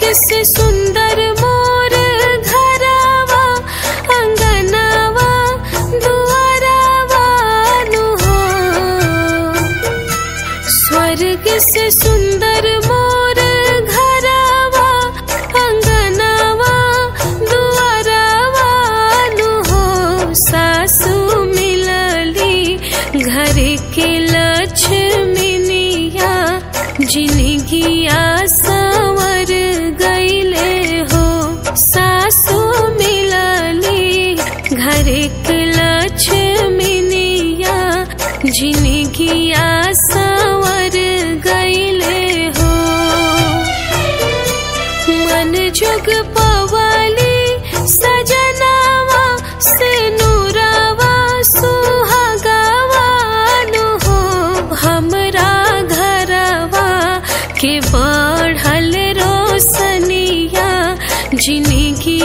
से सुंदर मोर घरवा अंगनवा दुआरवा नु हो स्वर्ग से सुंदर मोर घरवा अंगनवा दुआरवा नु हो सासु मिलली घर के लक्ष्मीनिया जिनगिया संवर गईले हो सासु मिलली घर के लक्ष्मीनिया जिनगिया संवर गईले हो मन जुग पवाली सजनावा से नूरावा सुहागावा नु हो हमरा घरवा के बढ़ल रोशनिया जिनगी